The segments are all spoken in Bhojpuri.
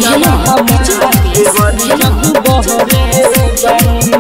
भेलो देवर जब बहरे बानी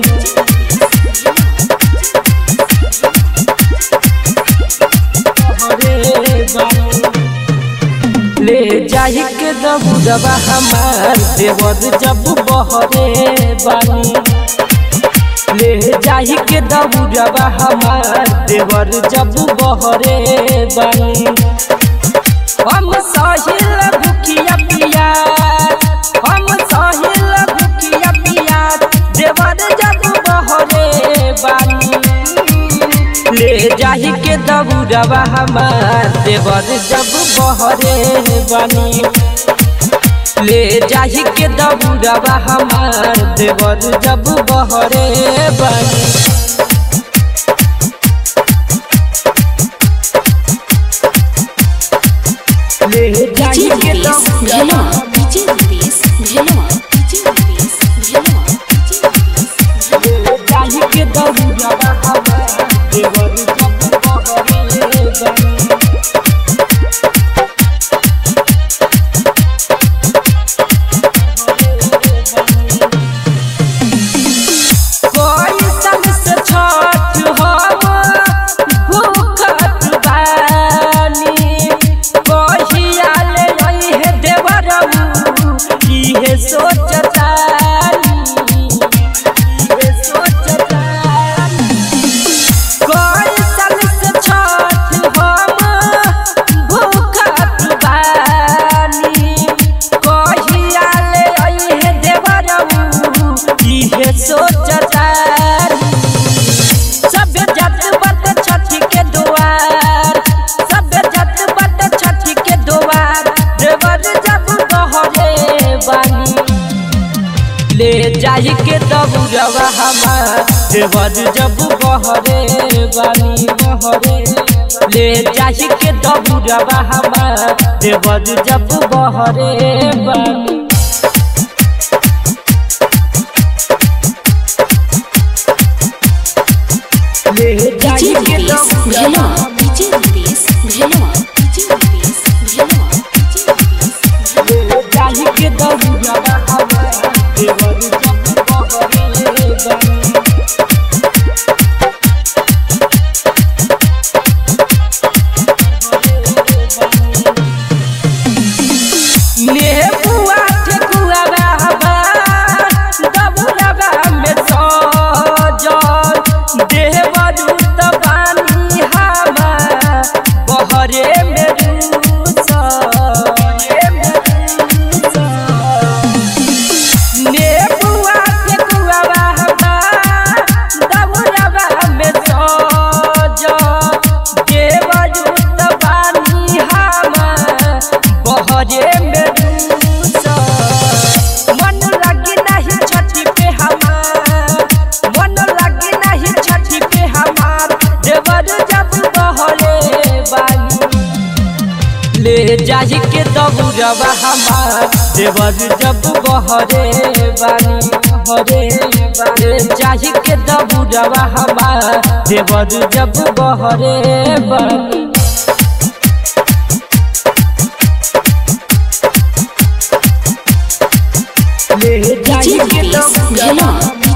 ले जाहि के दबुरबा हमार देवर जब बहरे बानी ले जाहि के दबुरबा हमार देवर जब बहरे बानी हम साहिल भुकिया पिया हम साहिल भुकिया पिया देवर जब बहरे बानी ले जाहि के दबुरबा हमार देवर जब बहरे बानी ले जाहि के दबुरबा हमार देवर जब बहरे बानी ले जाहि के भेलो दबुरबा भेलो भेलो जाहि के दबुरबा हमार देवर जब बहरे बानी कोई संग से छठ हम भूखत बानी कहिया ले रही है देवरऊ इहे सोचतानी इहे सोचतानी कोई संग से छठ हम भूखत बानी कहिया ले रही है देवरऊ इहे सोचतानी सब जत बत छठी के दुआर सब जत बत छठी के दुआर देवर जब बहरे बानी ले जाहि के दबुरवा हमार देवर जब बहरे बानी बहरे ले जाहि के दबुरवा हमार देवर जब बहरे बानी ले जाहि के भेलो दबुरवा भेलो जाहि के दबुरवा हमार देवर जब बहरे बानी नेबुआ ठेकुआ रहबा दबुरबा में सजल देवरू त पानी हवा बहरे में नेबुआ ठेकुआ रहबा दबुरबा में सजल देवरू त पानी हवा बहरे में मन लगी नहीं छठी पे हमार मन लगी नहीं छठी पे हमार देवर जब बहरे बानी ले जाहि के दबुरबा हमार देवर जब बहरे बानी बहरे ले जाहि के दबुरबा हमार देवर जब बहरे बानी ले जाहि के दबुरबा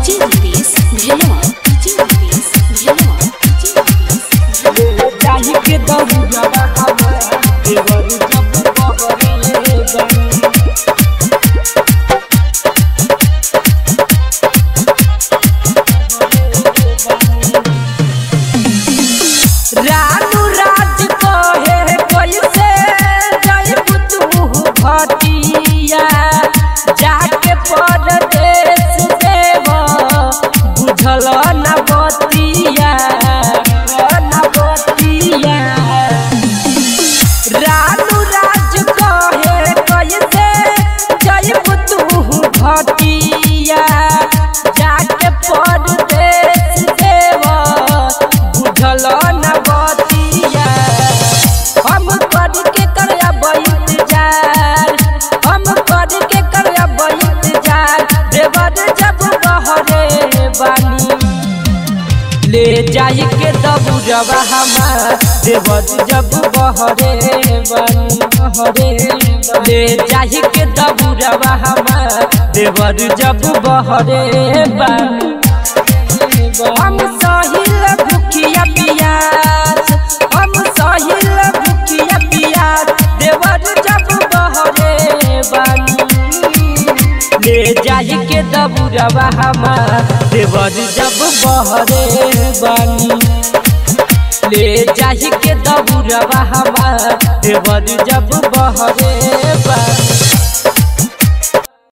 जाहि के दबुरबा हमार देवर जब बहरे बानी रानू राज कहे कैसे जयबू तू भटिया जाके परदेश देव बुझल न बतिया न बतिया जाई के दबुरवा हमार देवर जब बहरे बन बहरे ले जाई के दबुरवा हमार देवर जब बहरे बन हम सहिल भुखिया पियास हम सहिल भुखिया पियास देवर जब बहरे बन ले जाई के दबुरवा हमार देवर जब बहरे बानी ले जाई के दबुरवा हमार देवर जब बहरे बानी